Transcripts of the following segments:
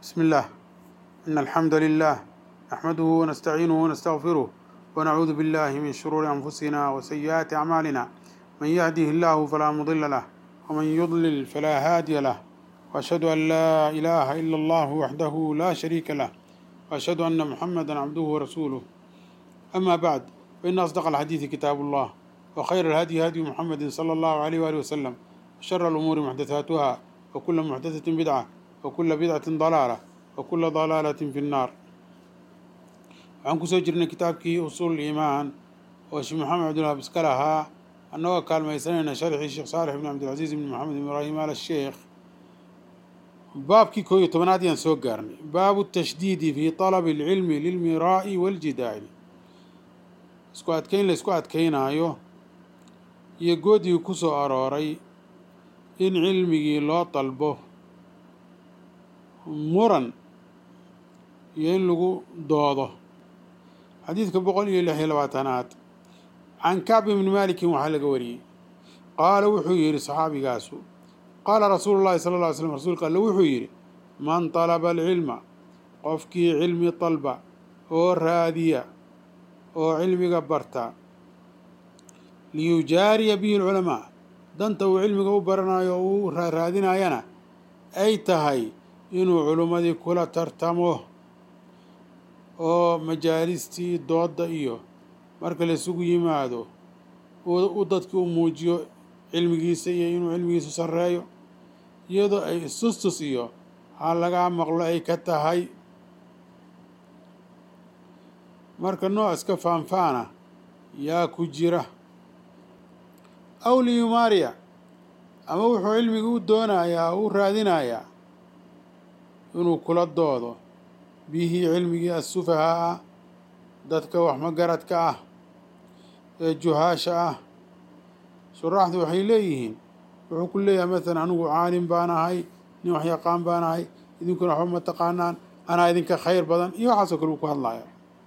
بسم الله إن الحمد لله نحمده ونستعينه ونستغفره ونعوذ بالله من شرور أنفسنا وسيئات أعمالنا من يهده الله فلا مضل له ومن يضلل فلا هادي له وأشهد أن لا إله إلا الله وحده لا شريك له وأشهد أن محمدا عبده ورسوله أما بعد فإن أصدق الحديث كتاب الله وخير الهدي هدي محمد صلى الله عليه وآله وسلم وشر الأمور محدثاتها وكل محدثة بدعة وكل بدعة ضلالة وكل ضلالة في النار waxaan kusoo jirnay kitaabkii usuul iimaan oo sheekh maxamed cabdullah biska lahaa annagoo kaalmaysanayna sharxii sheekh saalix ibn cabdilcasiis ibn maxamed ibn ibraahim al sheekh baabkii koo iyo tobanaad ayaan soo gaarnay baabu tashdiidi fi talabi alcilmi lilmiraa'i waljidaali isku adkeyn la isku adkeynaayo iyo goodigii ku soo arooray in cilmigii loo dalbo muran iyo in lagu doodo xadiidka boqol iyo lix iyo labaatanaad can kacb ibni maalikin waxaa laga wariyey qaala wuxuu yidhi saxaabigaasu qaala rasuulu llahi sala lla ly slam rasuulka alle wuxuu yidhi man talaba alcilma qofkii cilmi dalba oo raadiya oo cilmiga barta liyujaariya bihi alculamaa danta uu cilmiga u baranayo oo uu raadinayana ay tahay inuu culimmadii kula tartamo oo majaalistii doodda iyo marka la isugu yimaado u dadki u muujiyo cilmigiisa iyo inuu cilmigiisu sarreeyo iyadoo ay istustus iyo ha lagaa maqlo ay ka tahay marka nooc iska faanfaana yaa ku jira aw liyumaariya ama wuxuu cilmiga u doonayaa u raadinayaa inuu kula doodo bihi cilmigii assufahaa ah dadka waxmagaradka ah ee juhaasha ah shuraaxdu waxay leeyihiin wuxuu ku leeyahay masalan anigu caalim baan ahay nin waxyaqaan baan ahay idinkuna waxba ma taqaanaan anaa idinka khayr badan iyo waxaasoo kale uu ku hadlaya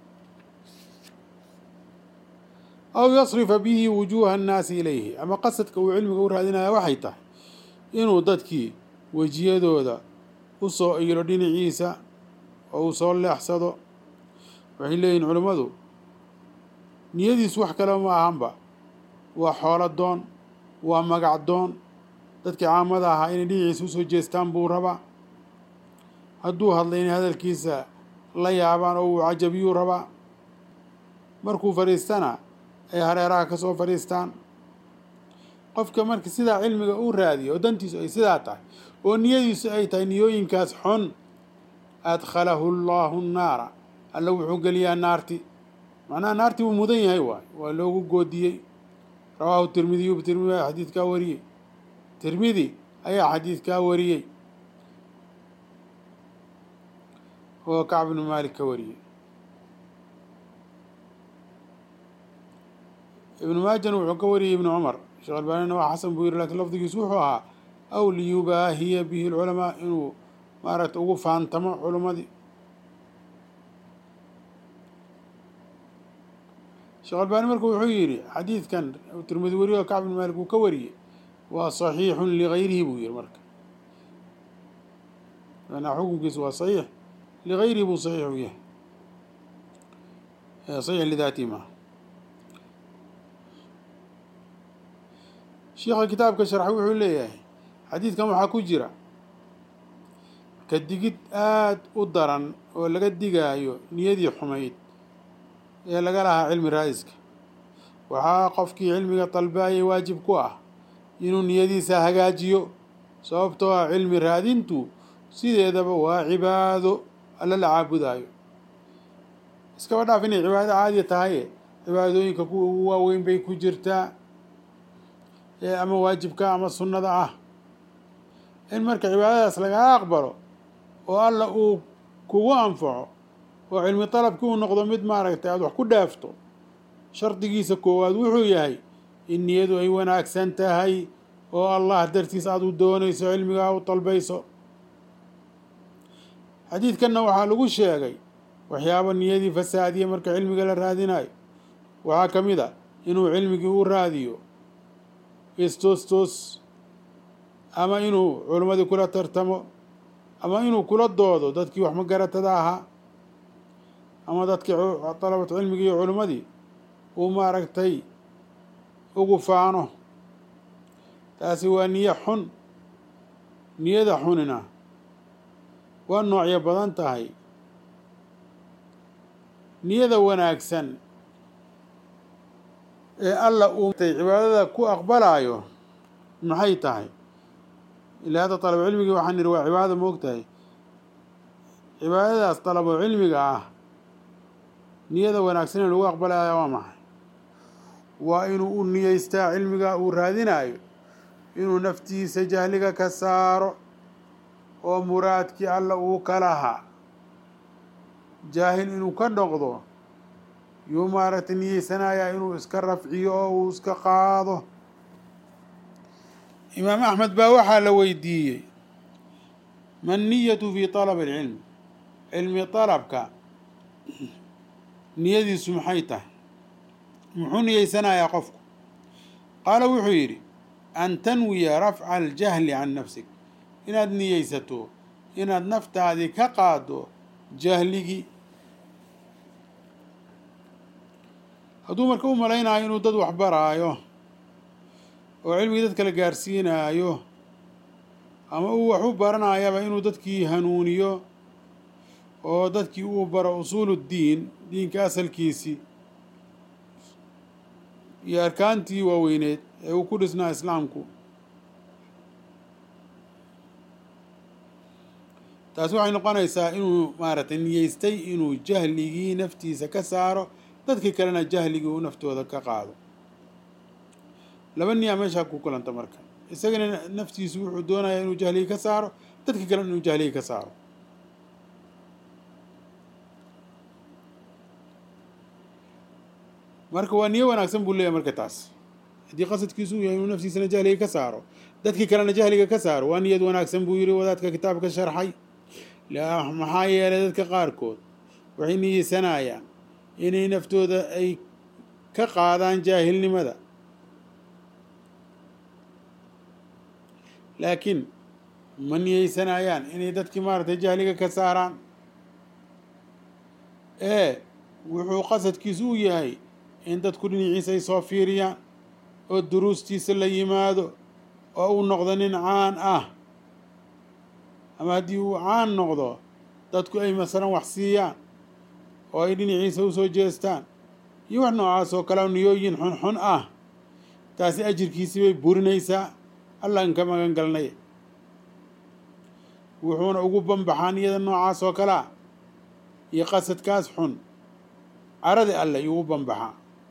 aw yasrifa bihi wujuuha annaasi ilayhi ama qasadka uu cilmiga u raadinaya waxay tahay inuu dadkii wejiyadooda u soo iyiro dhinaciisa oo uu soo leexsado waxay leeyihin culimmadu niyadiisu wax kale ma ahanba waa xoolo doon waa magac doon dadkii caamada ahaa inay dhinaciisa usoo jeestaan buu rabaa hadduu hadlay inay hadalkiisa la yaabaan oo uu cajabiyuu rabaa markuu fadhiistana ay hareeraha ka soo fadhiistaan qofka marka sidaa cilmiga u raadiyo oo dantiisu ay sidaa tahay oo niyadiisu ay tahay niyooyinkaas xun adkhalahu allahu nnaara alla wuxuu geliyaa naarti macnaha naartii wuu mudan yahay waay waa loogu goodiyey rawaahu tirmidiyu tirmidi ayaa xadiidkaa wariyey tirmidi ayaa xadiidkaa wariyey oo kacb ibnu maalik ka wariyey ibnu maajana wuxuu ka wariyey ibnu cumar sheekh albaanina waa xasan buu yiri lakiin lafdigiisu wuxuu ahaa aw liyubaahiya bihi lculamaa inuu maaragta ugu faantamo culimmadii sheekh albaani marka wuxuu yidhi xadiidkan tirmidi weriyo kacb ibn maalik uu ka wariyey waa saxiixun ligayrihi buu yihi marka manaa xukunkiisu waa saxiix ligayrihi buu saxiix u yahay saxiix lidaatihi maa sheikha kitaabka sharxa wuxuu leeyahay xadiidkan waxaa ku jira ka digid aada u daran oo laga digaayo niyadii xumayd ee laga lahaa cilmi raa'iska waxaa qofkii cilmiga dalbaayay waajib ku ah inuu niyadiisa hagaajiyo sababtoo ah cilmi raadintu sideedaba waa cibaado alla la caabudaayo iskaba dhaaf inay cibaado caadiya tahaye cibaadooyinka kuwa ugu waaweyn bay ku jirtaa ee ama waajibka ama sunnada ah in marka cibaadadaas lagaa aqbalo oo alla uu kugu anfaco oo cilmi dalabkii uu noqdo mid maaragtay aada wax ku dhaafto shardigiisa koowaad wuxuu yahay in niyadu ay wanaagsan tahay oo allah dartiis aada u doonayso cilmigaa u dalbayso xadiidkanna waxaa lagu sheegay waxyaabo niyadii fasaadiya marka cilmiga la raadinayo waxaa ka mid a inuu cilmigii u raadiyo istoostoos ama inuu culimmadii kula tartamo ama inuu kula doodo dadkii wax magaratada ahaa ama dadkii dalabatu cilmigii iyo culimmadii uu maaragtay ugu faano taasi waa niyo xun niyada xunina waa noocyo badan tahay niyada wanaagsan ee alla uu cibaadada ku aqbalaayo maxay tahay ilaa hadda dalabo cilmigii waxaan nidhi waa cibaadada ma og tahay cibaadadaas dalabo cilmiga ah niyada wanaagsan ee lagu aqbalaya waa maxay waa inuu u niyeystaa cilmiga uu raadinayo inuu naftiisa jahliga ka saaro oo muraadkii alla uu ka lahaa jaahil inuu ka noqdo yuu maaragtay niyeysanayaa inuu iska rafciyo oo uu iska qaado imaam axmed baa waxaa la weydiiyey man niyatu fi طalab اlcilm cilmi طalabka niyadiisu maxay tahay muxuu niyeysanayaa qofku qaala wuxuu yidhi an tanwiya rafca aljahli can nafsik inaad niyeysato inaad naftaadii ka qaado jahligii hadduu marka u malaynayo inuu dad waxbaraayo oo cilmigii dad kala gaarsiinaayo ama uu wax u baranayaba inuu dadkii hanuuniyo oo dadkii uu baro usuulu ddiin diinka asalkiisii iyo arkaantii waaweyneed ee uu ku dhisnaa islaamku taasi waxay noqonaysaa inuu maaragtay niyeystay inuu jahligii naftiisa ka saaro dadkii kalena jahligii uu naftooda ka qaado laba niyaa meeshaa ku kulanta marka isagana naftiisu wuxuu doonayaa inuu jahligii ka saaro dadkii kalena inuu jahligii ka saaro marka waa niyo wanaagsan buu leeyahy marka taas haddii qasadkiisu uu yahay inuu naftiisana jahliga ka saaro dadkii kalena jahliga ka saaro waa niyad wanaagsan buu yihi wadaadka kitaabka sharxay maxaa yeelay dadka qaarkood waxay niyeysanayaan inay naftooda ay ka qaadaan jaahilnimada laakiin ma niyeysanayaan inay dadkii maaragtay jahliga ka saaraan ee wuxuu qasadkiisu u yahay in dadku dhinaciisa ay soo fiiriyaan oo duruustiisa la yimaado oo uu noqdo nin caan ah ama haddii uu caan noqdo dadku ay masalan wax siiyaan oo ay dhinaciisa u soo jeestaan iyo wax noocaas oo kale niyooyin xunxun ah taasi ajirkiisii bay burinaysaa allaan ka magan galnay wuxuuna ugu banbaxaa niyada noocaas oo kalea iyo qasadkaas xun caradi alle iyuu u banbaxaa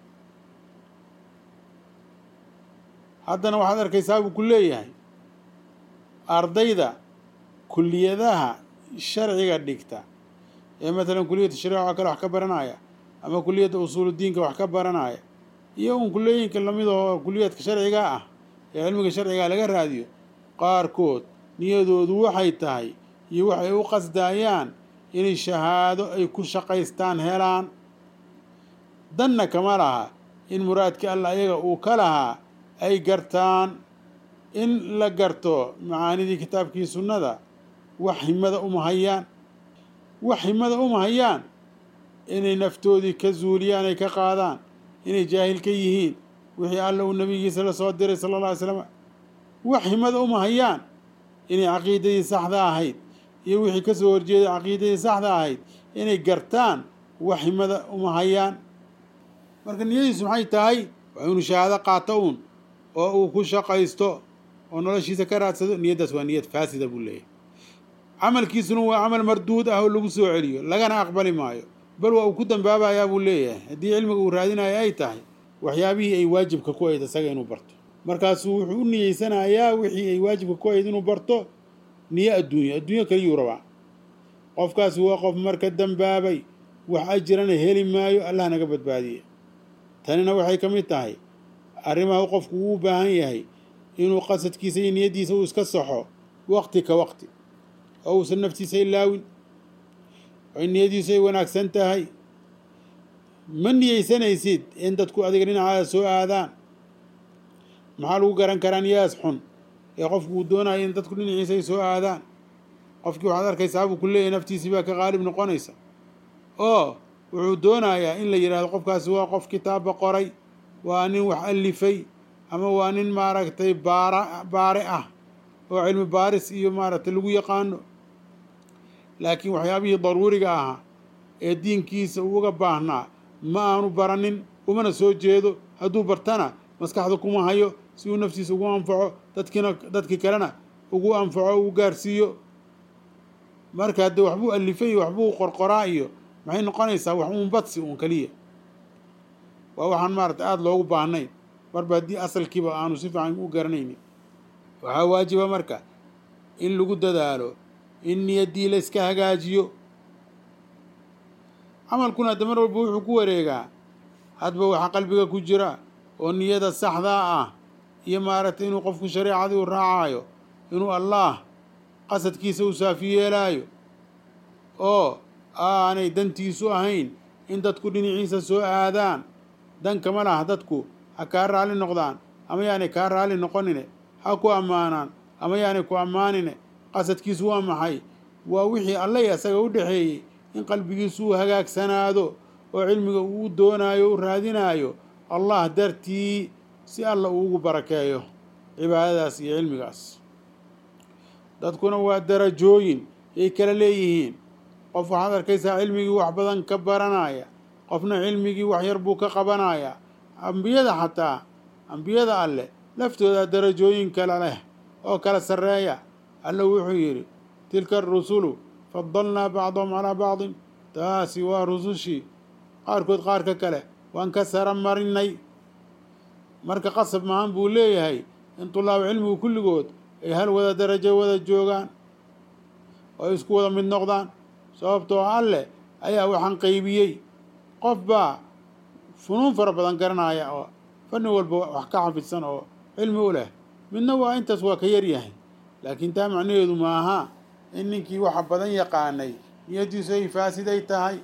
haddana waxaad arkaysaa buu ku leeyahay ardayda kulliyadaha sharciga dhigta ee matalan kuliyadda shariica oo kale wax ka baranaya ama kuliyadda usuuludiinka wax ka baranaya iyo un kulliyooyinka lamid oo kuliyadka sharciga ah ee cilmiga sharciga laga raadiyo qaarkood niyadoodu waxay tahay iyo waxay u qasdaayaan inay shahaado ay ku shaqaystaan helaan danna kama laha in muraadkii alla ayaga uu ka lahaa ay gartaan in la garto macaanidii kitaabkii sunnada wax himada uma hayaan wax himada uma hayaan inay naftoodii ka zuuliyaan ay ka qaadaan inay jaahil ka yihiin wixii alla uu nebigiisa la soo diray sala alla alay slam wax himada uma hayaan inay caqiidadii saxda ahayd iyo wixii ka soo horjeeday caqiidadii saxda ahayd inay gartaan wax himada uma hayaan marka niyadiisu maxay tahay waa inuu shahaado qaato uun oo uu ku shaqaysto oo noloshiisa ka raadsado niyaddaas waa niyad faasida buu leeyahay camalkiisuna waa camal marduud ah oo lagu soo celiyo lagana aqbali maayo bal waa uu ku dambaabayaa buu leeyahay haddii cilmiga uu raadinayo ay tahay waxyaabihii ay waajibka ku ahayd isaga inuu barto markaasuu wuxuu u niyeysanayaa wixii ay waajibka ku ahayd inuu barto niyo adduunyo adduunyo kaliyuu rabaa qofkaasi waa qof marka dambaabay wax ajirana heli maayo allah naga badbaadiye tanina waxay ka mid tahay arrimaha qofku uu u baahan yahay inuu qasadkiisa iyo niyaddiisa uu iska saxo waqti ka waqti oo uusan naftiisa ilaawin oo niyadiisu ay wanaagsan tahay ma niyeysanaysid in dadku adiga dhinacaada soo aadaan maxaa lagu garan karaa niyadaas xun ee qofku uu doonayo in dadku dhinaciisa ay soo aadaan qofkii waxaad arkaysaa buu ku leeyahay naftiisii baa ka qaalib noqonaysa oo wuxuu doonayaa in la yidhahdo qofkaasi waa qof kitaabba qoray waa nin wax alifay ama waa nin maaragtay baara baare ah oo cilmi baaris iyo maaragtay lagu yaqaano laakiin waxyaabihii daruuriga ahaa ee diinkiisa uga baahnaa ma aanu baranin umana soo jeedo hadduu bartana maskaxda kuma hayo si uu naftiisa ugu anfaco dadkiina dadkii kalena ugu anfaco ugu gaarsiiyo marka haddee waxbuu alifay iyo waxbuu qorqoraa iyo maxay noqonaysaa wax uun badsi uun keliya waa waxaan maaragtay aada loogu baahnayn marba haddii asalkiiba aanu si fiican u garanaynin waxaa waajiba marka in lagu dadaalo in niyaddii la iska hagaajiyo camalkuna hadda mar walba wuxuu ku wareegaa hadba waxa qalbiga ku jira oo niyada saxdaa ah iyo maaragtay inuu qofku shareecadii u raacaayo inuu allaah qasadkiisa u saafi yeelaayo oo aanay dantiisu ahayn in dadku dhinaciisa soo aadaan dan kama laha dadku ha kaa raalli noqdaan ama yaanay kaa raalli noqonine ha ku ammaanaan ama yaanay ku ammaanine qasadkiisu waa maxay waa wixii allay asaga u dhexeeyey in qalbigiisu uu hagaagsanaado oo cilmiga uu doonaayo u raadinaayo allah dartii si alla uugu barakeeyo cibaadadaas iyo cilmigaas dadkuna waa darajooyin yay kala leeyihiin qof waxaad arkaysaa cilmigii wax badan ka baranaya qofna cilmigii wax yar buu ka qabanaya ambiyada xataa ambiyada alleh laftooda darajooyin kala leh oo kala sarreeya alla wuxuu yidhi tilka arusulu fadalnaa bacdahum calaa bacdin taasi waa rusushii qaarkood qaarka kale waan ka sara marinay marka qasab mahaan buu leeyahay in tulaab cilmigu kulligood ay hal wada darajo wada joogaan oo ay isku wada mid noqdaan sababtoo alleh ayaa waxaan qaybiyey qof baa funuun fara badan garanaya oo fanni walba wax ka xafidsan oo cilmi u leh midna waa intaas waa ka yaryahay laakiin taa macnaheedu maaha in ninkii waxa badan yaqaanay niyaddiisu ay faasiday tahay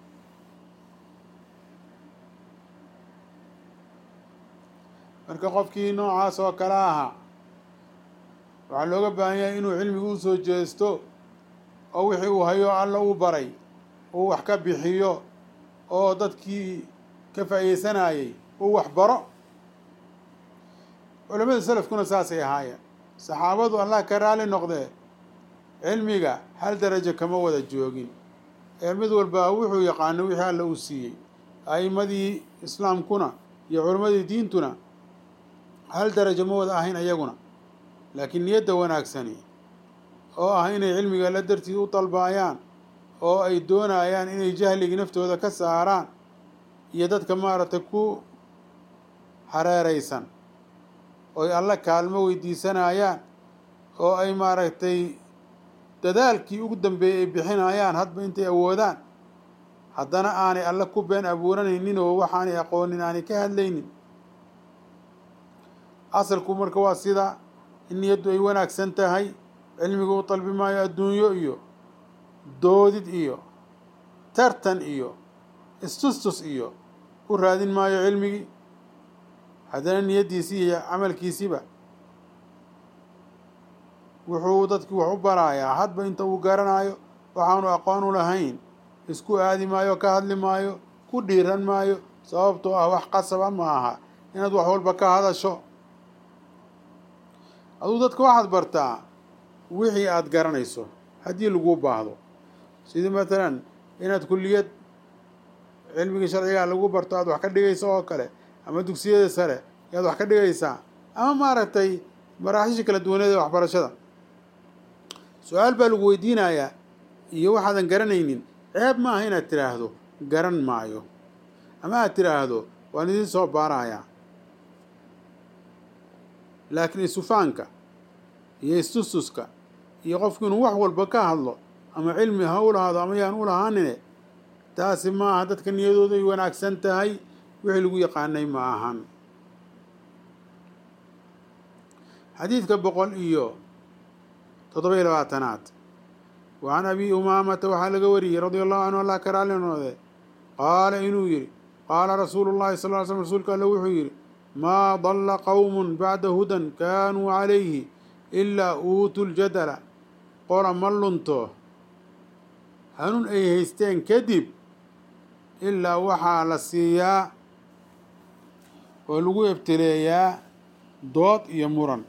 marka qofkii noocaas oo kale ahaa waxaa looga baahan yahay inuu cilmiga u soo jeesto oo wixii uu hayo alla u baray uu wax ka bixiyo oo dadkii ka faa'iideysanayay uu wax baro culamada salafkuna saasay ahaayeen saxaabadu allah ka raali noqdee cilmiga hal darajo kama wada joogin ee mid walba wuxuu yaqaano wixii alla uu siiyey a'immadii islaamkuna iyo culammadii diintuna hal darajo ma wada ahayn ayaguna laakiin niyadda wanaagsani oo ah inay cilmiga la dartiid u dalbaayaan oo ay doonayaan inay jahligii naftooda ka saaraan iyo dadka maaragtay ku hareeraysan ooy alla kaalmo weydiisanayaan oo ay maaragtay dadaalkii ugu dambeeyey ay bixinayaan hadba intay awoodaan haddana aanay alle ku been abuuranaynin oo waxaanay aqoonin aanay ka hadlaynin asalku marka waa sida in niyaddu ay wanaagsan tahay cilmigu u dalbi maayo adduunyo iyo doodid iyo tartan iyo istustus iyo u raadin maayo cilmigii haddana niyaddiisii iyo camalkiisiba wuxuu dadkii wax u barayaa hadba inta uu garanayo waxaanu aqoon u lahayn isku aadi maayo ka hadli maayo ku dhiiran maayo sababtoo ah wax qasaba ma aha inaad wax walba ka hadasho aduu dadka waxaad bartaa wixii aada garanayso haddii laguu baahdo sidii matalan inaad kulliyad cilmigii sharcigaa lagu barto aada wax ka dhigayso oo kale ama dugsiyada sare ayaad wax ka dhigaysaa ama maaragtay maraaxiisha kala duwaneed ee waxbarashada su-aal baa lagu weydiinayaa iyo waxaadan garanaynin ceeb maaha inaad tidhaahdo garan maayo ama aad tidhaahdo waan idiin soo baarayaa laakiin isufaanka iyo istustuska iyo qofku inuu wax walba ka hadlo ama cilmi ha u lahaado ama yaan u lahaanine taasi maaha dadka niyadoodu ay wanaagsan tahay wixii lagu yaqaanay ma ahan xadiidka boqol iyo toddoba iyo labaatanaad wa can abi umaamata waxaa laga wariyey radia allahu canhu allah ka raali noode qaala inuu yidhi qaala rasuulu llahi sal ly slm rasuulka alle wuxuu yidhi maa dalla qowmun bacda hudan kaanuu calayhi ilaa uutuu ljadala qola ma lunto hanuun ay haysteen kadib ilaa waxaa la siiyaa oo lagu ebteleeyaa dood iyo muran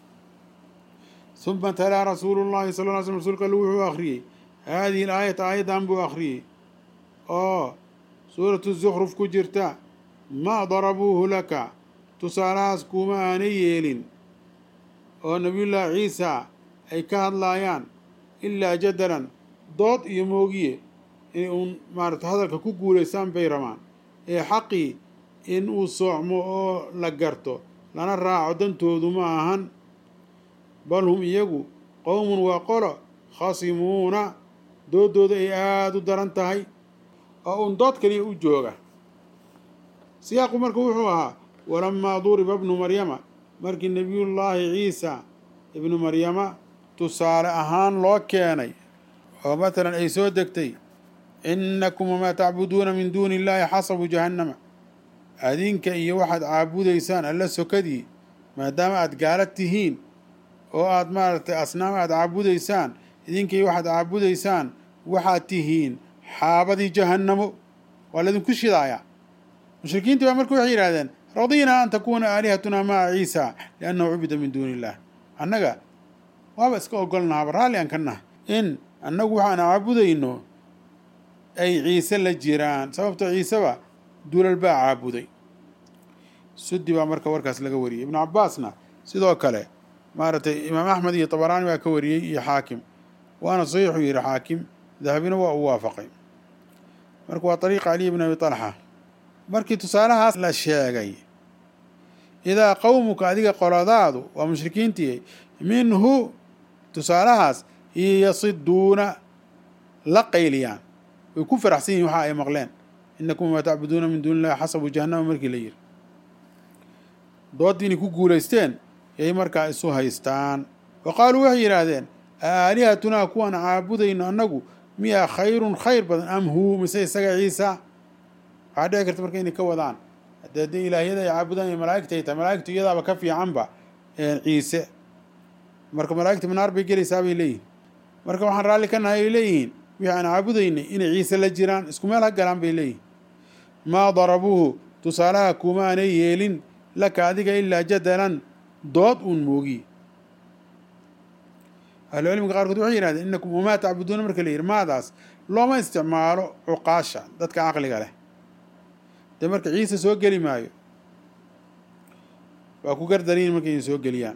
suma talaa rasuulu llahi sal ly slm rsulka alle wuxuu akhriyey haadihi alaayata aayaddan buu akhriyey oo suuratu zukruf ku jirta maa darabuuhu laka tusaalahaas kuuma aanay yeelin oo nabiyullaahi ciisa ay ka hadlaayaan ilaa jadalan dood iyo moogiye inay uun maarata hadalka ku guulaystaan bay rabaan ee xaqii in uu soocmo oo la garto lana raaco dantoodu ma ahan bal hum iyagu qowmun waa qolo khasimuuna doodooda ay aada u daran tahay oo uun dood kaliya u jooga siyaaqu marka wuxuu ahaa walamaa duriba ibnu maryama markii nebiyullaahi ciisa ibnu maryama tusaale ahaan loo keenay oo matalan ay soo degtay innakum wamaa tacbuduuna min duuni illaahi xasabu jahannama adinka iyo waxaad caabudaysaan alla sokadii maadaama aada gaala tihiin oo aada maaragtay asnaam aada caabudaysaan idinka iyo waxaad caabudaysaan waxaad tihiin xaabadii jahannamo waa laydinku shidaaya mushrikiintii baa marka waxay yidhahdeen radiinaa an takuuna aalihatunaa maca ciisa liannahu cubida min duuni illah annaga waaba iska ogolnahaaba raalli aan ka nahay in annagu waxaan caabudayno ay ciise la jiraan sababto ciiseba duulal baa caabuday sudi baa marka warkaas laga wariyey ibnu cabbaasna sidoo kale maaragtay imaam axmed iyo tabaraani baa ka wariyey iyo xaakim waana saxiixuu yihi xaakim dahabina waa u waafaqay marka waa ariiqa caliy bn abi talxa markii tusaalahaas la sheegay idaa qowmuka adiga qoladaadu waa mushrikiintii minhu tusaalahaas iyo yasiduuna la qayliyaan way ku faraxsan yihin waxa ay maqleen inakum wamaa tacbuduuna min duuni illahi xasabu jahannama markii la yihi dooddii inay ku guulaysteen yay markaa isu haystaan wa qaaluu waxay yidhaahdeen aalihatunaa kuwaan caabudayno annagu miyaa khayrun khayr badan am huu mise isaga ciisa waxaa dhici karta marka inay ka wadaan haddee dee ilaahyada ay caabudaan iyo malaa'igta ay tahay malaa'igtu iyadaaba ka fiicanba ciise marka malaa'igta manaar bay gelaysaa bay leeyihin marka waxaan raalli ka nahay ay leeyihiin wixii aan caabudaynay inay ciise la jiraan isku meel ha galaan bay leeyihin maa darabuuhu tusaalaha kuma aanay yeelin laka adiga ilaa jadalan dood uun moogiye ahlucilmiga qaarkood waxay yihahdeen inakum wamaa tacbuduuna marka la yidhi maadaas looma isticmaalo cuqaasha dadka caqliga leh dee marka ciise soo geli maayo waa ku gardariin markay idin soo geliyaan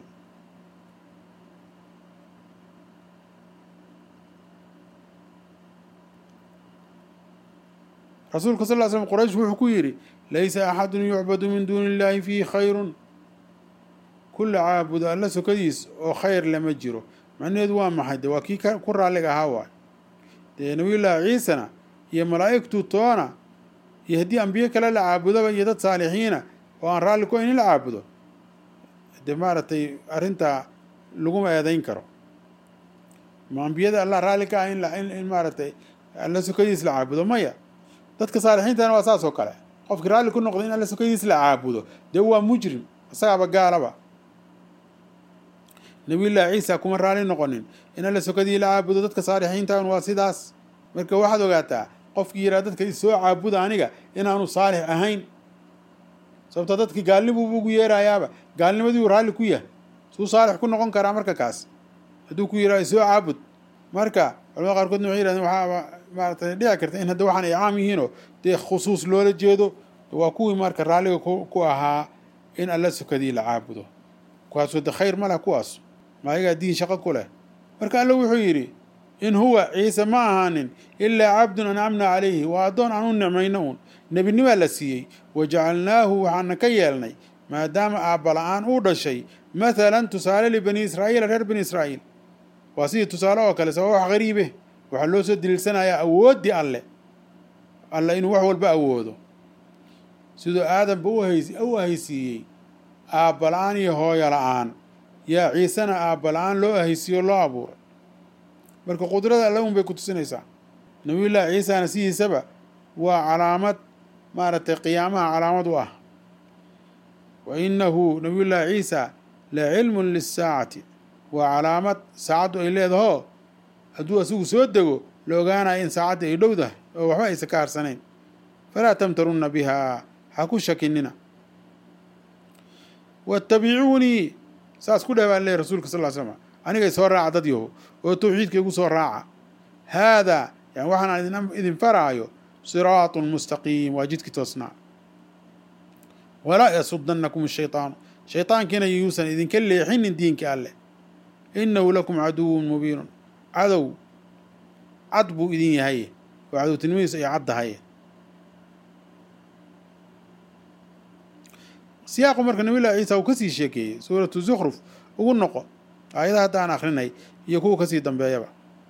rasuulka sal ll slam quraysh wuxuu ku yidhi laysa axadun yucbadu min duuni illaahi fiihi khayrun kulla caabudo alla sokadiis oo khayr lama jiro macnaheedu waa maxay de waa kii ku raalliga ahaa waay dee nabiyullaahi ciisana iyo malaa'igtu toona iyo haddii ambiye kale la caabudaba iyo dad saalixiina oo aan raalli ku hayn in la caabudo dee maaragtay arrintaa laguma eedayn karo ma ambiyada allah raalli ka ah in in maaragtay alla sokadiis la caabudo maya dadka saalixiintana waa saas oo kale qofkii raalli ku noqdo in alla sokadiis la caabudo dee waa mujrim isagaaba gaalaba nabiyullaahi ciisa kuma raalli noqonin in alla sokadii la caabudo dadka saalixiintan waa sidaas marka waxaad ogaataa qofkii yidhaha dadka isoo caabuda aniga inaanu saalix ahayn sababto dadkii gaalnibuubu ugu yeerayaaba gaalnimadiiu raalli ku yahay suu saalix ku noqon karaa marka kaas hadduu ku yidhaha isoo caabud marka culamada qaarkoodna waxay yihahdeen waxaaba maaratay dhici karta in hadda waxaan ay caam yihiinoo dee khusuus loola jeedo waa kuwii marka raalliga ku ahaa in alla sokadii la caabudo kuwaasoo de khayr ma leh kuwaas maayagaa diin shaqo ku leh marka alla wuxuu yidhi in huwa ciise ma ahaanin ilaa cabdun ancamna calayhi waa addoon aan u nicmayno uun nebinimaa la siiyey wa jacalnaahu waxaana ka yeelnay maadaama aabbala-aan uu dhashay mathalan tusaale libani israa'iila reer bani israa'iil waa sidii tusaale oo kale sababa wax qariibe waxaa loo soo daliilsanayaa awooddii alle alle inuu wax walba awoodo siduu aadanba u ahaysiiyey aabba-la-aan iyo hooyo la-aan yaa ciisena aabba-la-aan loo ahaysiiyo loo abuuray marka qudrada alle un bay ku tusinaysaa nabiyullaahi ciisana sidiisaba waa calaamad maaragtay qiyaamaha calaamad u ah wa innahu nabiyullaahi ciisa la cilmun lisaacati waa calaamad saacaddu ay leedahoo hadduu asigu soo dego la ogaanayo in saacadda ay dhowdahay oo waxba aysa ka harsanayn falaa tamtarunna bihaa ha ku shakinina waatabicuunii saas ku dheh baa leeyahy rasuulka sal ll slam anigay soo raaca dad yaho oo tawxiidka igu soo raaca haadaa yani waxaan idin faraayo siraatun mustaqiim waa jidkii toosnaa walaa yasudanakum ashaytaanu shaytaankiina yuusan idinka leexinin diinka alleh inahu lakum caduwun mubiinun cadow cad buu idin yahay oo cadowtinimadiisu ay caddahay siyaaqu marka nabiy llahi ciisa uu kasii sheekeeyey suuratu zukhruf ugu noqo aayadaha hadda aan akrinay iyo kuwa kasii dambeeyaba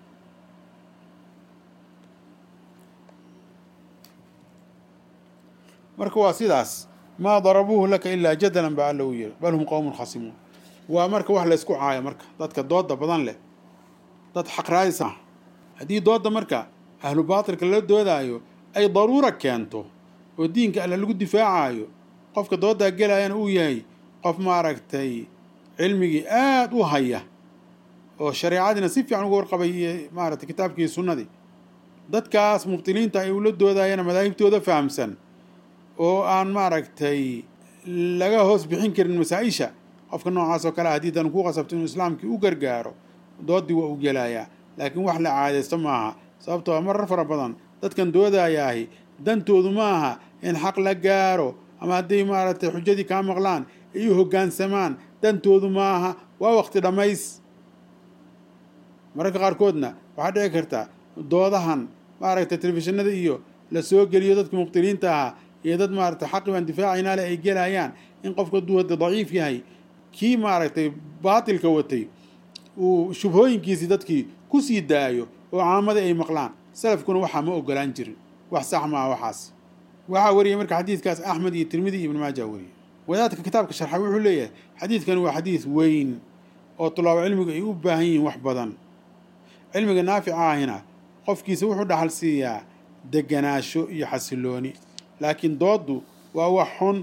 marka waa sidaas maa darabuuhu laka ilaa jadalan baa alla uu yiri bal hum qowmun khasimuun waa marka wax laysku caayo marka dadka dooda badan leh dad xaqraadis ah haddii dooda marka ahlu baatilka la doodaayo ay daruura keento oo diinka alle lagu difaacayo qofka doodaa gelayana uu yahay qof maaragtay cilmigii aad u haya oo shareecadiina si fiican uga warqabay iyo maaragtay kitaabkii sunnadii dadkaas mubtiliinta ay ula doodayana madaahibtooda fahamsan oo aan maaragtay laga hoos bixin karin masaa-isha qofka noocaas oo kale haddii dan ku qasabto inuu islaamkii u gargaaro doodii waa u gelayaa laakiin wax la caadaysto maaha sababtoo marar fara badan dadkan doodayaahi dantoodu maaha in xaq la gaaro ama hadday maaragtay xujadii kaa maqlaan ay u hoggaansamaan dantoodu maaha waa waqti dhammays mararka qaarkoodna waxaa dhici karta doodahan maaragtay telefishinada iyo la soo geliyo dadka mubtiliinta ahaa iyo dad maaragtay xaqi baan difaacaynaa le ay gelayaan in qofka hadduu hadda daciif yahay kii maaragtay baatilka watay uu shubhooyinkiisii dadkii ku sii daayo oo caamadii ay maqlaan salafkuna waxaa ma ogolaan jirin wax sax maaha waxaas waxaa wariyay marka xadiidkaas axmed iyo tirmidi iyo ibn maaja wariyay wadaadka kitaabka sharxa wuxuu leeyahay xadiidkani waa xadiid weyn oo tulaabo cilmigu ay u baahan yihiin wax badan cilmiga naafica ahina qofkiisa wuxuu dhaxal siiyaa deganaasho iyo xasilooni laakiin dooddu waa wax xun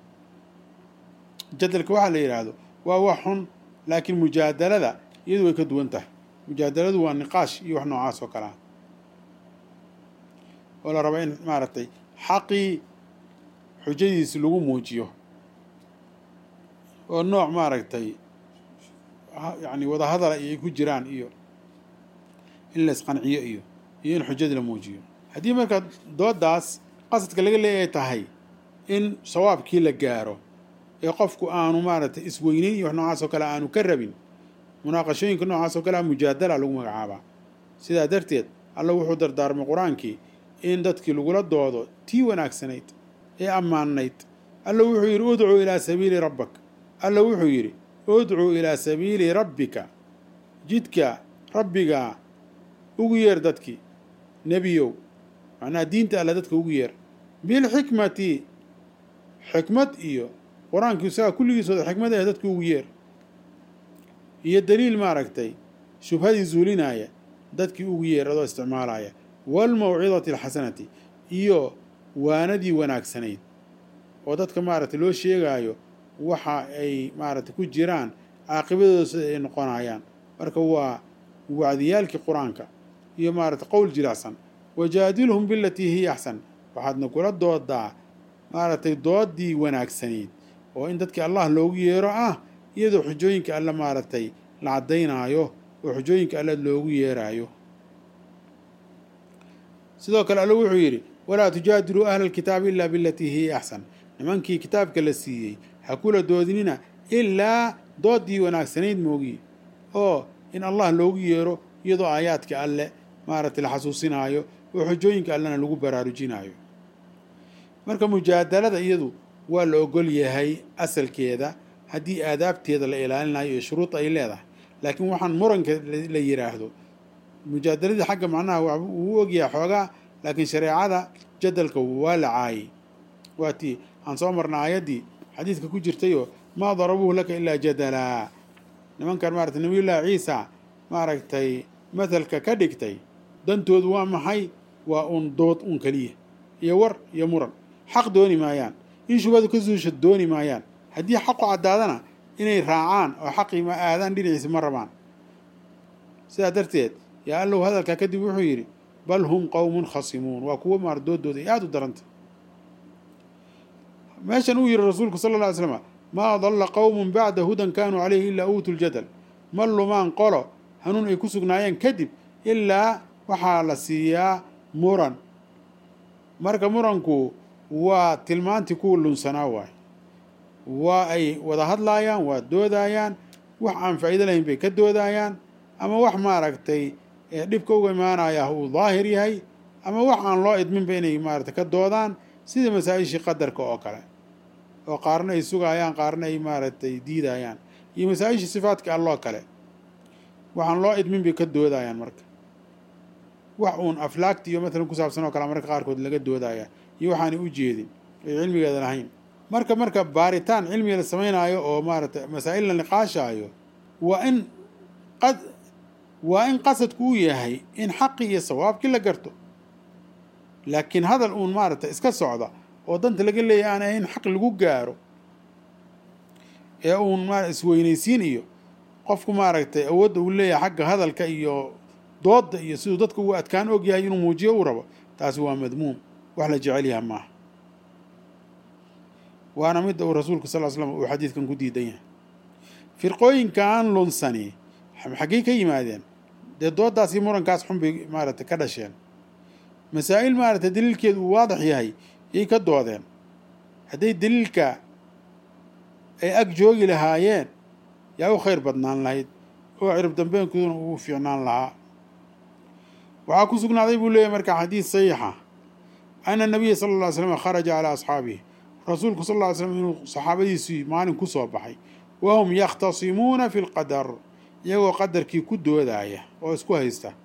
jadalka waxaa la yidhaahdo waa wax xun laakiin mujaadalada iyadu way ka duwan tahay mujaadaladu waa niqaash iyo wax noocaas oo kale ah oo la raba in maaragtay xaqii xujadiisi lagu muujiyo oo nooc maaragtay yacni wadahadala iyo ay ku jiraan iyo in la isqanciyo iyo iyo in xujadii la muujiyo haddii marka doodaas qasadka laga leeyahay tahay in sawaabkii la gaaro ee qofku aanu maaragtay isweyneyn iyo wax noocaas oo kale aanu ka rabin munaaqashooyinka noocaas oo kale a mujaadala lagu magacaabaa sidaa darteed alla wuxuu dardaarmay qur-aankii in dadkii lagula doodo tii wanaagsanayd ee ammaanayd alla wuxuu yidhi udcuu ilaa sabiili rabbak alla wuxuu yidhi udcuu ilaa sabiili rabbika jidka rabbigaa ugu yeer dadkii nebiyow macnaha diinta alle dadka ugu yeer bilxikmati xikmad iyo qur-aankii isagaa kulligiisooda xikmad ah dadka ugu yeer iyo daliil maaragtay shubhadii zuulinaya dadkii ugu yeer adoo isticmaalaya waalmawcidati alxasanati iyo waanadii wanaagsanayd oo dadka maaragtay loo sheegaayo waxa ay maaragtay ku jiraan caaqibadooda sida ay noqonayaan marka waa wacdiyaalkii qur-aanka iyo maaragtay qowl jilaacsan wajaadilhum bilatii hiya axsan waxaadna kula doodaa maaragtay doodii wanaagsanayd oo in dadkii allah loogu yeero ah iyadoo xujooyinka alle maaragtay la caddaynaayo oo xujooyinka alle loogu yeeraayo sidoo kale alle wuxuu yidhi walaa tujaadiluu ahla alkitaabi ilaa bilatii hiya axsan nimankii kitaabka la siiyey ha kula doodinina ilaa doodii wanaagsanayd moogiye oo in allah loogu yeero iyadoo aayaadka alle maaragtay la xasuusinaayo oo xujooyinka allena lagu baraarujinaayo marka mujaadalada iyadu waa la ogol yahay asalkeeda haddii aadaabteeda la ilaalinayo iyo shuruud ay leedahay laakiin waxaan muranka la yidhaahdo mujaadaladii xagga macnaha wuu ogyahay xoogaa laakiin shareecada jadalka waa la caayay waa tii aan soo marna aayaddii xadiidka ku jirtayoo maa darabuuhu laka ilaa jadalaa nimankan maaragtay nabiyullaahi ciisa maaragtay mathalka ka dhigtay dantoodu waa maxay waa uun dood uun keliya iyo war iyo muran xaq dooni maayaan in shubadu ka suusha dooni maayaan haddii xaqu caddaadana inay raacaan oo xaqii ma aadaan dhinaciisa ma rabaan sidaa darteed yaa allow hadalkaa kadib wuxuu yidhi bal hum qowmun khasimuun waa kuwo maar doodooda ay aada u daranta meeshan uu yihi rasuulku sala alla alay slam maa dalla qowmun bacda hudan kaanuu caleyhi ilaa uutu ljadal ma lumaan qolo hanuun ay ku sugnaayeen kadib ilaa waxaa la siiyaa muran marka muranku waa tilmaantii kuwa lunsanaa waay waa ay wada hadlaayaan waa doodayaan wax aan faa'iido lahayn bay ka doodayaan ama wax maaragtay dhibka uga imaanaya uu daahir yahay ama wax aan loo idminba inay maaragtay ka doodaan sida masaa-ishii qadarka oo kale oo qaarna ay sugayaan qaarna ay maaragtay diidayaan iyo masaa-ishii sifaadka alloo kale waxaan loo idmin bay ka doodayaan marka wax uun aflaagti iyo matalan ku saabsan oo kale marka qaarkood laga doodaya iyo waxaanay u jeedin ay cilmigeeda lahayn marka marka baaritaan cilmiga la samaynaayo oo maaragtay masaa'il la niqaashaayo waa in qad waa in qasadku uu yahay in xaqi iyo sawaabkii la garto laakiin hadal uun maaragtay iska socda oo danta laga leeyahy aan ahayn xaq lagu gaaro ee uun ma isweynaysiin iyo qofku maaragtay awoodda uu leeyahay xagga hadalka iyo doodda iyo siduu dadka uu adkaan og yahay inuu muujiyo uu rabo taasi waa madmuum wax la jecel yaha maaha waana midda uu rasuulku sal l slam uu xadiidkan ku diidan yahay firqooyinkaan lunsani xaggey ka yimaadeen dee dooddaas iyo murankaas xun bay maaragtay ka dhasheen masaa'il maaragtay daliilkeedu uu waadix yahay yay ka doodeen hadday daliilka ay ag joogi lahaayeen yaa u khayr badnaan lahayd oo cirib dambeenkooduna uu fiicnaan lahaa waxaa ku sugnaaday buu leeyahy marka xadiis saxiixa ana nabiya sala alla ly slam kharaja calaa asxaabihi rasuulku sal lla ly slam inuu saxaabadiisii maalin ku soo baxay wahum yakhtasimuuna fi lqadar iyagoo qadarkii ku doodaya oo isku haysta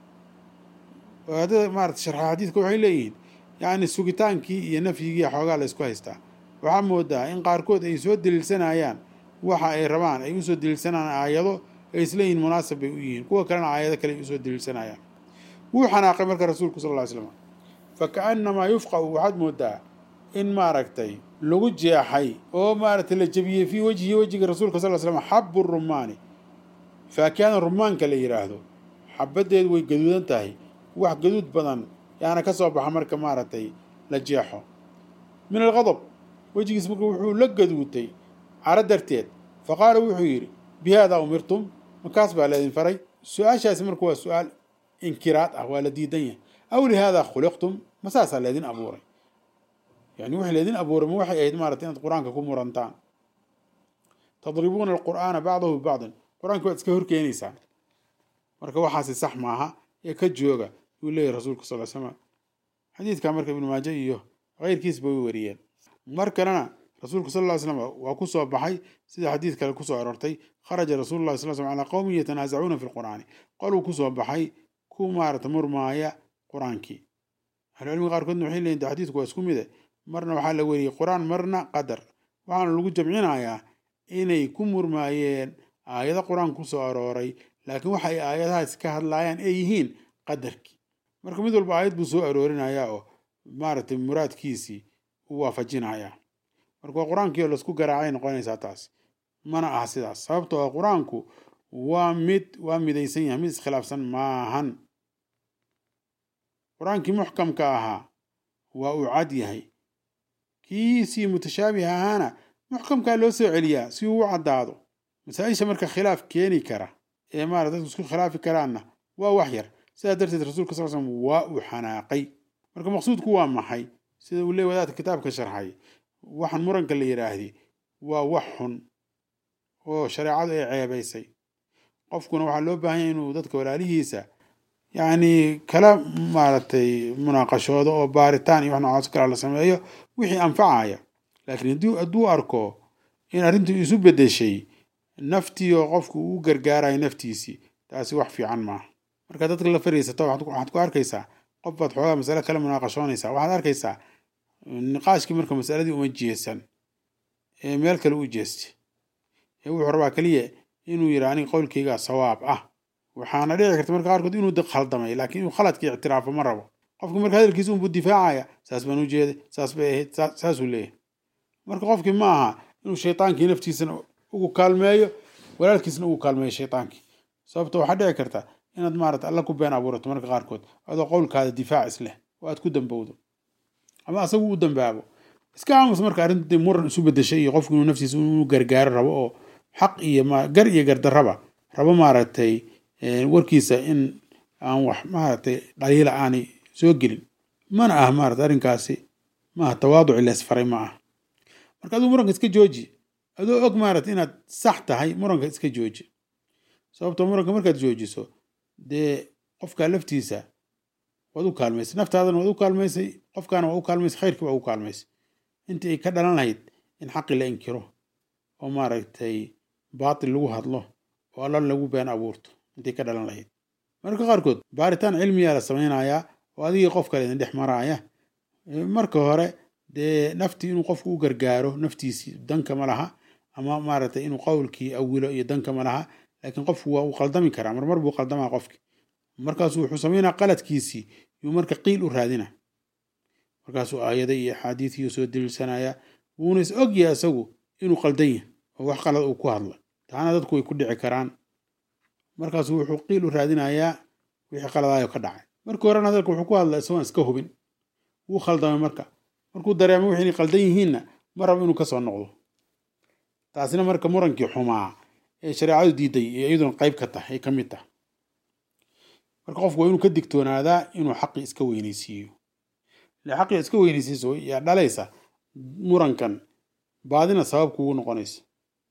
wadaadada maarata sharxa xadiidka waxay leeyihiin yacni sugitaankii iyo nafyigii xoogaa la isku haystaa waxaa moodaa in qaarkood ay soo daliilsanayaan waxa ay rabaan ay usoo daliilsanayaan aayado ay isleeyihiin munaasab bay u yihiin kuwa kalena aayado kale ay usoo daliilsanayaan wuu xanaaqay marka rasuulku sal ll ly slam fa kaannamaa yufqa'u waxaad moodaa in maaragtay lagu jeexay oo maaragtay la jebiyey fii wejhi wejiga rasuulka sal ly slam xabu rumaani faakihada rumaanka la yidhaahdo xabaddeedu way gaduudan tahay wax gaduud badan yaana ka soo baxa marka maaragtay la jeexo min alqadab wejigiis marka wuxuu la gaduutay caro darteed fa qaala wuxuu yidhi bi haadaa umirtum markaas baa laydin faray su-aashaasi marka waa su-aal inkiraad ah waa la diidan yahay aw lihaadaa khuliqtum ma saasaa laydin abuuray yani wixii laydin abuuray ma waxay ahayd maarata inaad qur-aanka ku murantaan tadribuuna alqur'aana bacdahu bibacdin qur-aanka waad iska horkeenaysaan marka waxaasi sax maaha ee ka jooga yuu leeyahy rasuulka sal l slam xadiidka marka ibnu maaje iyo keyrkiisba way wariyeen mar kalena rasuulku sal ly slam waa ku soo baxay sida xadiid kale kusoo aroortay kharaja rasuulu llahi sal slam calaa qowmin yatanaasacuuna fi lqur'aani qoluu kusoo baxay ku maarata murmaaya qur-aankii ahlucilmiga qaarkoodna waxay leeyiin de xadiidku waa isku mide marna waxaa la weriyey qur-aan marna qadar waxaana lagu jamcinayaa inay ku murmaayeen aayado qur-aan kusoo arooray laakiin waxa ay aayadahaas ka hadlaayaan ay yihiin qadarkii marka mid walba aayad buu soo aroorinayaa oo maaragtay muraadkiisii u waafajinayaa marka waa qur-aankii oo laisku garaacay noqonaysaa taas mana aha sidaas sababtoo ah qur-aanku waa mid waa midaysan yahay mid iskhilaafsan maahan qur-aankii muxkamka ahaa waa uu cad yahay kiisii mutashaabih ahaana muxkamkaa loo soo celiyaa si uu u caddaado masaa-isha marka khilaaf keeni kara ee maarata dadku isku khilaafi karaanna waa wax yar sidaa darteed rasuulka sal slm waa uu xanaaqay marka maqsuudku waa maxay sida uu leey wadaadka kitaabka sharxay waxaan muranka la yidhaahdi waa wax xun oo shareecadu ay ceebaysay qofkuna waxaa loo baahan yahay inuu dadka walaalihiisa yacni kala maaragtay munaaqashoodo oo baaritaan iyo wax noocaas kala la sameeyo wixii anfacaya laakiin haddii hadduu arko in arrintu isu beddeshay naftii oo qofku uu gargaarayo naftiisii taasi wax fiican maaha markaa dadka la fariisato waxaad ku arkaysaa qof baad xoogaa masale kala munaaqashoonaysaa waxaad arkaysaa niqaashkii marka masaladii uma jeesan ee meel kale u jeestay ee wuxuu rabaa keliya inuu yidhi aniga qowlkaygaa sawaab ah waxaana dhici karta marka qaarkood inuu khaldamay laakiin inuu khaladkii ictiraafo ma rabo qofki marka hadalkiisa unbuu difaacaya saas baan u jeeday saas bay ahayd saasuu leeyahay marka qofkii ma aha inuu shaydaankii naftiisana ugu kaalmeeyo walaalkiisna ugu kaalmeeyo shaydaankii sababto waxaa dhici karta inaad maarata alla ku been abuurato marka qaarkood adoo qowlkaada difaac isleh oo aad ku dambowdo ama asagu u dambaabo iska aamus marka arrinta muran isu bedeshay iyo qofku inuu naftiisa inuu gargaaro rabo oo xaq iyo gar iyo gardarraba rabo maaragtay warkiisa in aan wax maaragtay dhaliila aanay soo gelin mana ah maarata arrinkaasi maaha tawaaduci leesfaray ma ah marka aduu muranka iska jooji adoo og maarata inaad sax tahay muranka iska jooji sababtoo muranka markaad joojiso dee qofkaa laftiisa waad u kaalmaysay naftaadana waad u kaalmaysay qofkaana waa u kaalmaysay khayrkii waa u kaalmaysay intii ay ka dhalan lahayd in xaqi la inkiro oo maaragtay baatil lagu hadlo oo alla lagu been abuurto intii ka dhalan lahayd marka qaarkood baaritaan cilmiyaa la samaynayaa oo adigii qof kale idin dhex maraaya marka hore dee naftii inuu qofku u gargaaro naftiisii danka ma laha ama maaragtay inuu qowlkii awilo iyo danka ma laha laakiin qofku waa uu qaldami karaa marmar buu qaldamaa qofki markaasuu wuxuu samaynaa qaladkiisii yuu marka qiil u raadina markaasuu aayada iyo axaadiidiyo soo daliilsanaya wuuna is ogyahay isagu inuu qaldan yahay oo wax qalad uu ku hadla taana dadku way ku dhici karaan markaasuu wuxuu qiil u raadinayaa wixii qaladaayo ka dhacay markii horena hadalka wuxuu ku hadla isagoon iska hubin wuu khaldamay marka markuu dareemo wixii inay qaldan yihiinna ma rabo inuu kasoo noqdo taasina marka murankii xumaa ee shareecadu diiday ee iyaduna qayb ka tahay ay ka mid tahay marka qofku waa inuu ka digtoonaadaa inuu xaqii iska weynaysiiyo ile xaqii iska weynaysiiso yaa dhalaysa murankan baadina sabab kugu noqonaysa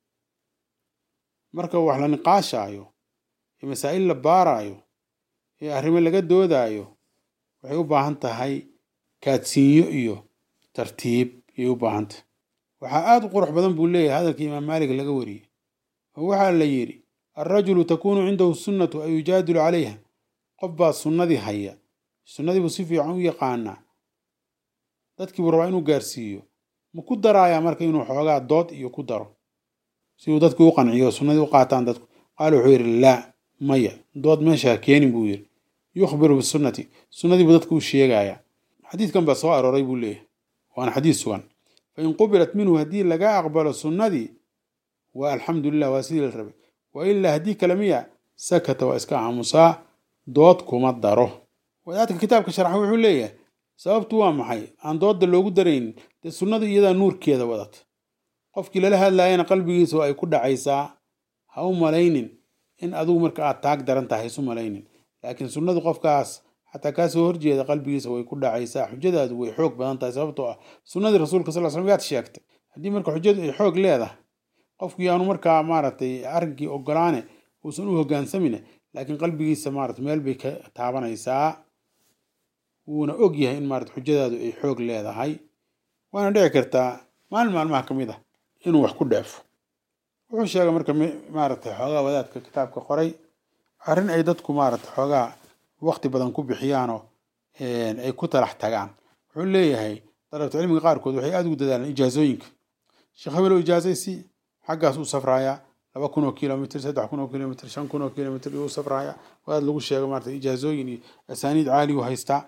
marka wax la niqaashaayo ee masaa'il la baaraayo ee arrimo laga doodaayo waxay u baahan tahay kaadsiinyo iyo tartiib ayay u baahan tahay waxaa aada u qurux badan buu leeyahay hadalkii imaam maalik laga wariyey oo waxaa la yidhi alrajulu takuunu cindahu sunnatu an yujaadilu calayha qof baa sunnadii haya sunnadiibuu si fiican u yaqaanaa dadkiibuu rabaa inuu gaarsiiyo ma ku daraayaa marka inuu xoogaa dood iyo ku daro si uu dadkii u qanciyo sunnadii u qaataan dadku qaala wuxuu yidhi laa maya dood meeshaa keenin buu yidhi yukhbiru bisunnati sunnadiibuu dadku u sheegayaa xadiidkan baa soo arooray buu leeyahay waana xadiis sugan fain qubilat minhu haddii laga aqbalo sunnadii waa alxamdu lilah waa sidii la rabay wa ilaa haddii kale miya sakata waa iska aamusaa dood kuma daro wadaadka kitaabka sharxa wuxuu leeyahay sababtu waa maxay aan doodda loogu daraynin dee sunnadu iyadaa nuurkeeda wadata qofkii lala hadlaayana qalbigiisa ay ku dhacaysaa ha u malaynin in adugu marka aad taag daran tahay isu malaynin laakiin sunnadu qofkaas xataa kaasoo horjeeda qalbigiisa way ku dhacaysaa xujadaadu way xoog badan tahay sababtoo ah sunnadii rasuulka sal slam yaad sheegtay haddii marka xujadu ay xoog leedahay qofkii aanu markaa maaragtay arrinkii ogolaane uusan u hogaansamine laakiin qalbigiisa maarata meel bay ka taabanaysaa wuuna og yahay in maarata xujadaadu ay xoog leedahay waana dhici kartaa maalin maalmaha ka mid ah inuu wax ku dheefo wuxuu sheegay marka maaragtay xoogaa wadaadka kitaabka qoray arrin ay dadku maarata xoogaa waqti badan ku bixiyaanoo ay ku talax tagaan wuxuu leeyahay dalabta cilmiga qaarkood waxay aada ugu dadaalaan ijaazooyinka sheekh hebelo ijaazaysi xaggaas uu safrayaa laba kun oo kilomitr saddex kun oo kilomitr shan kun oo kilomitr uu safraya wadaad lagu sheego maarata ijaazooyin iyo asaaniid caali u haystaa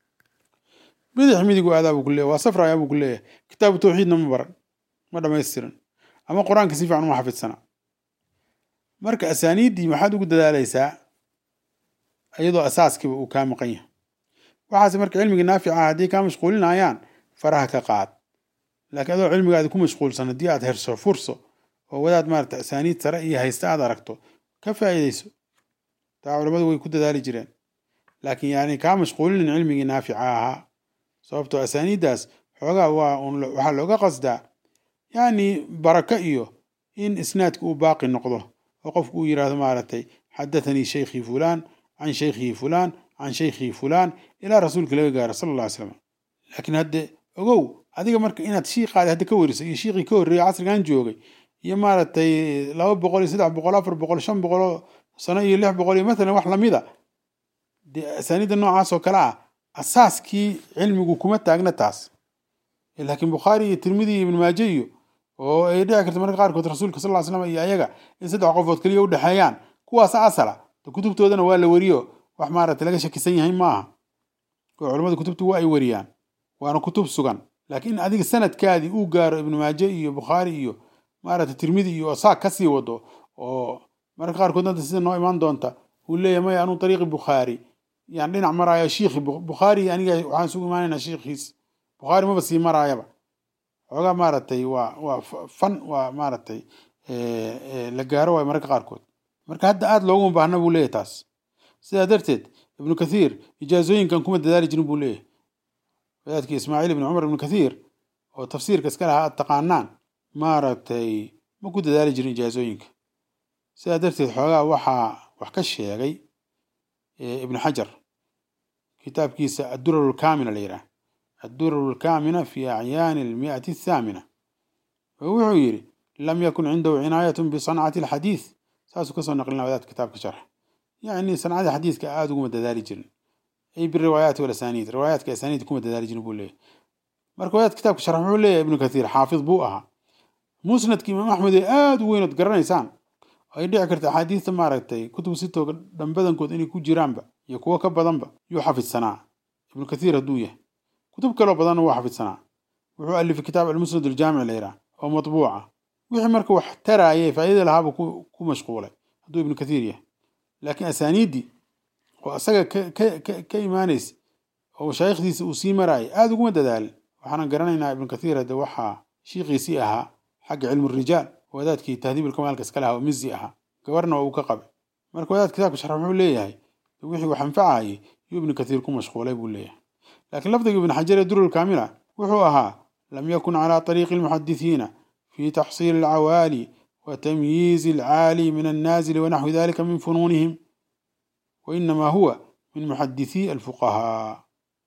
bidix midigu aadaa buu ku leeyahy waa safraya buu ku leeyahay kitaabu tawxiidna ma baran ma dhamaystiran ama qur-aanka si fiican uma xafidsana marka asaaniiddii maxaad ugu dadaalaysaa iyadoo asaaskiiba uu kaa maqan yahay waxaase marka cilmigii naafica ah haddii kaa mashquulinayaan faraha ka qaad laakiin adoo cilmigaadi ku mashquulsan haddii aad herso furso oo wadaad maarata asaaniid sare iyo haysta aad aragto ka faa'iidayso taa culammadu way ku dadaali jireen laakiin yani kaa mashquulinin cilmigii naafica ahaa sababtoo asaaniiddaas xoogaa waa waxaa looga qasdaa yani baraka iyo in isnaadka uu baaqi noqdo oo qofku uu yidhaahdo maaragtay xadathanii shaykhii fulaan can shaykhihi fulaan can shaykhihi fulaan ilaa rasuulka laga gaaro sala alla ly slam laakiin hadde ogow adiga marka inaad shiiqaadi hadda ka weriso iyo shiiqii ka horreeyay casrigan joogay iyo maaragtay laba boqol iyo saddex boqol afar boqol shan boqol sano iyo lix boqol iyo matalan wax lamida dee asaaniidda noocaas oo kale ah asaaskii cilmigu kuma taagna taas laakiin bukhaari iyo tirmidi iyo ibn maaje iyo oo ay dhici karta marka qaarkood rasuulka sal ly slam iyo ayaga in saddex qofood keliya u dhexeeyaan kuwaasa asala kutubtoodana waa la weriyo wax maaragtay laga shakisan yahay maaha oo culamada kutubtu waa ay weriyaan waana kutub sugan laakiin in adiga sanadkaadii uu gaaro ibnu maaje iyo bukhaari iyo maaragtay tirmidi iyo saag kasii wado oo marka qaarkood hadda sida noo imaan doonta uu leeyahy maya anuu ariiqi bukhaari yani dhinac maraayo shiikhi bukhaari aniga waxaan isugu imaanaynaa shiikhiis bukhaari maba sii maraayaba xoogaa maaragtay waa waa fan waa maaragtay la gaaro waayo mararka qaarkood marka hadda aada looguma baahna buu leeyahy taas sidaa darteed ibnu kathiir ijaazooyinkan kuma dadaali jirin buu leeyahy wadaadkii ismaaciil ibni cumar ibnu kathiir oo tafsiirka iska lahaa aad taqaanaan maaragtay ma ku dadaali jirin ijaazooyinka sidaa darteed xoogaa waxaa wax ka sheegay ibnu xajar kitaabkiisa addurar lkaamina la yidhaah addurar lkaamina fi acyaani almi'ati athaamina wuxuu yidhi lam yakun cindahu cinaayatun bisancati alxadiid saasuu kasoo naqlina wadaadka kitaabka sharx yacni sancada xadiidka aada uguma dadaali jirin ay biriwaayaati walasaniid riwaayaadka asaniid kuma dadaali jirin buu leeyahy marka wadaadka kitaabka sharx wuxuu leeyahay ibnu kathiir xaafid buu ahaa musnadka imaam axmed ee aada u weynood garanaysaan ay dhici karta axaadiista maaragtay kutub sitooga dhanbadankood inay ku jiraanba iyo kuwo ka badanba yuu xafidsanaa ibnu kathiir hadduu yahay kutub kaloo badanna wuu xafidsanaa wuxuu alifay kitaab almusnad aljaamic la yidhaah oo matbuuca wixii marka wax taraayay faa'iidada lahaaba ku mashquulay hadduu ibnu kathiir yahay laakiin asaaniiddii oo asaga ka imaanaysa oo mashaayikhdiisa uu sii maraayay aada uguma dadaalin waxaana garanaynaa ibnu kathiir hadde waxaa shiikiisii ahaa xagga cilmu rijaal wadaadkii tahdiib ilkamaalka iska lahaa oo mizi ahaa gabarna waa uu ka qabay marka wadaad kitaabka sharx wuxuu leeyahay wixii wax anfacayay yuu ibnu kathiir ku mashquulay buu leeyahay laakiin lafdiga ibnu xajar ee durul kaamila wuxuu ahaa lam yakun calaa طariiqi almuxadisiina fi taxsiili alcawaali wa tamyiizi alcaali min annaazili wanaxwi dalika min funuunihim wainama huwa min muxadisii alfuqahaa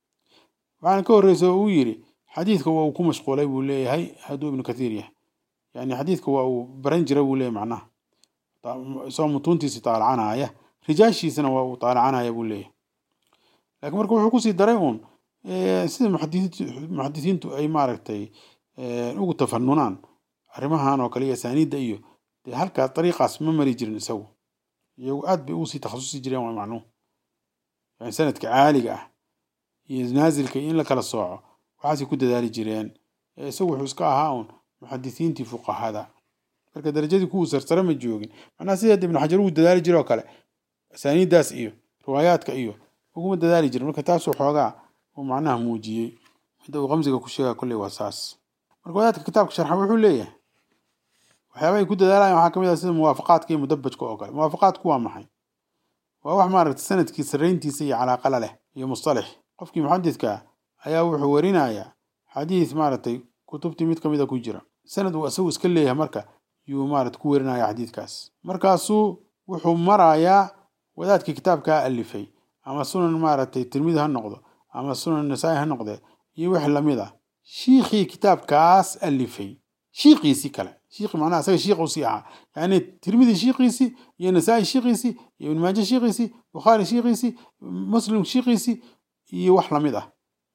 waxaana ka horreysa oo uu yidhi xadiidka waa uu ku mashquulay buu leeyahay hadduu ibnu kathiir yahay yani xadiidka waa uu baran jira buu leeyahy macnaha isagoo mutuuntiisi taalacanaya rijaashiisana waa uu taalacanaya buu leeyahay laakiin marka wuxuu kusii daray uun sida muxadisiintu ay maaragtay ugu tafanunaan arrimahan oo kale iyo asaaniidda iyo dee halkaas dariiqaas ma mari jirin isagu iyagu aad bay ugusii takhasusi jireen waa macnuhu yani sanadka caaliga ah iyo naasilka in la kala sooco waxaasay ku dadaali jireen isagu wuxuu iska ahaa uun muxadisiintii fuqahada marka darajadii kuwuu sarsare ma joogin macnaha sideed ibnu xajar uu dadaali jire oo kale asaaniiddaas iyo riwaayaadka iyo uguma dadaali jirin marka taasuu xoogaa uu macnaha muujiyey midda uu qamsiga ku sheegaa kolley waa saas marka wadaadka kitaabka sharxa wuxuu leeyahay waxyaabahay ku dadaalayan waxaa kamid ah sida muwaafaqaadka iyo mudabajka oo kale muwaafaqaadku waa maxay waa wax maaragtay sanadkii sarrayntiisa iyo calaaqala leh iyo mustalix qofkii muxadidka ayaa wuxuu warinayaa xadiis maaragtay kutubtii mid kamid a ku jira sanad uu isagu iska leeyahay marka yuu maarata ku werinaya xadiidkaas markaasuu wuxuu marayaa wadaadkii kitaabkaa alifay ama sunan maaragtay tirmidi ha noqdo ama sunan nasaa-i ha noqdee iyo wix lamid ah shiikhii kitaabkaas alifay shiikiisii kale shiikhi macnaha isaga shiikh usii ahaa yani tirmidi shiikiisii iyo nasaa-i shiikiisii iyo ibn maaje shiikiisii bukhaari shiikiisii muslim shiikiisii iyo wax lamid ah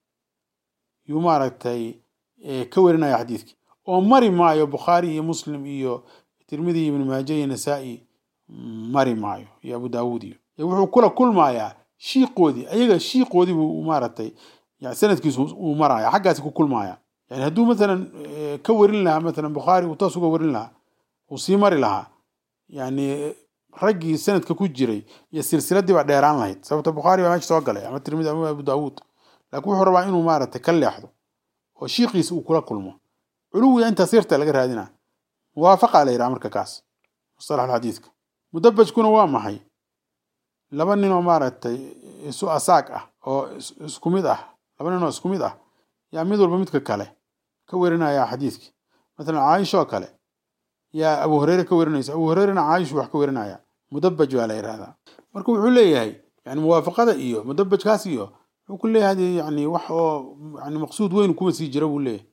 yuu maaragtay ka werinaya xadiidkii oo mari maayo bukhaari iyo muslim iyo tirmidi iyo ibn maaje iyo nasaa-i mari maayo iyo abu daawuud iyo wuxuu kula kulmayaa shiiqoodii ayaga shiiqoodii buu maaragtay yani sanadkiisu uu maraya xaggaasi ku kulmaya yani hadduu mathalan ka warin lahaa mathalan bukhaari uu toos uga warin lahaa uu sii mari lahaa yani raggii sanadka ku jiray iyo silsiladii baa dheeraan lahayd sababta bukhaari baa meesha soo galay ama tirmidi ama abu daawuud laakiin wuxuu rabaa inuu maaragtay ka leexdo oo shiiqiisa uu kula kulmo culuwiga intaas yarta laga raadina muwaafaqa la yidhaha marka kaas mustalax xadiidka mudabajkuna waa maxay laba nin oo maaragtay isu asaag ah oo isku mid ah laba nin oo isku mid ah yaa mid walba midka kale ka werinaya xadiidkii mathalan caaisha oo kale yaa abu hureyre ka werinaysa abu hureyrena caayishu wax ka werinaya mudabaj baa la yidhahdaa marka wuxuu leeyahay yani muwaafaqada iyo mudabajkaas iyo wuxuu ku leeyahay yani wax oo yani maqsuud weyn kuma sii jira buu leeyahay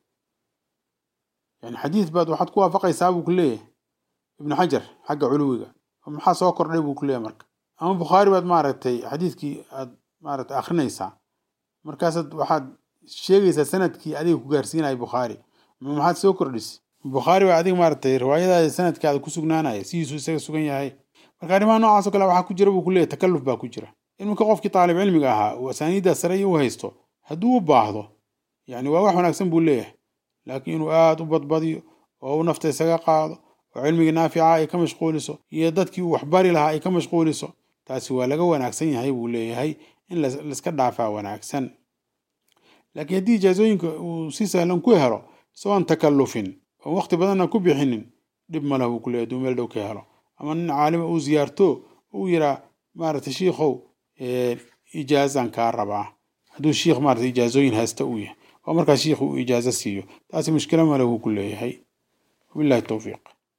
yani xadiid baad waxaad ku waafaqaysaa buu ku leeyahay ibnu xajar xagga culuwiga maxaa soo kordhay buu ku leeyahay marka ama bukhaari baad maaragtay xadiidkii aad maaragtay akrinaysaa markaasaad waxaad sheegaysaa sanadkii adiga ku gaarsiinaya bukhaari ma maxaad soo kordhisay bukhaari baa adiga maaragtay riwaayadaada sanadkaada ku sugnaanaya sidiisuu isaga sugan yahay marka arrimaha noocaas oo kale waxaa ku jira buu ku leeyahy takalluf baa ku jira iminka qofkii taalib cilmiga ahaa uu asaaniiddaa sare iyo u haysto hadduu u baahdo yani waa wax wanaagsan buu leeyahay laakiin inuu aada u badbadiyo oo uu nafta isaga qaado oo cilmigii naafica ay ka mashquuliso iyo dadkii uu waxbari lahaa ay ka mashquuliso taasi waa laga wanaagsan yahay buu leeyahay in laiska dhaafaa wanaagsan laakiin haddii ijaazooyinka uu si sahlan ku helo isagoon takallufin oon waqti badanna ku bixinin dhib ma leh buu ku leeyahy haduu meel dhow ka helo ama nin caalima uu ziyaarto uu yiraa maaragtay shiikhow ijaazan kaa rabaa hadduu shiikh maarata ijaazooyin haysta uu yahay oo markaa shiikhu uu ijaazo siiyo taasi mushkilo ma leh buu ku leeyahay wabillahi towfiiq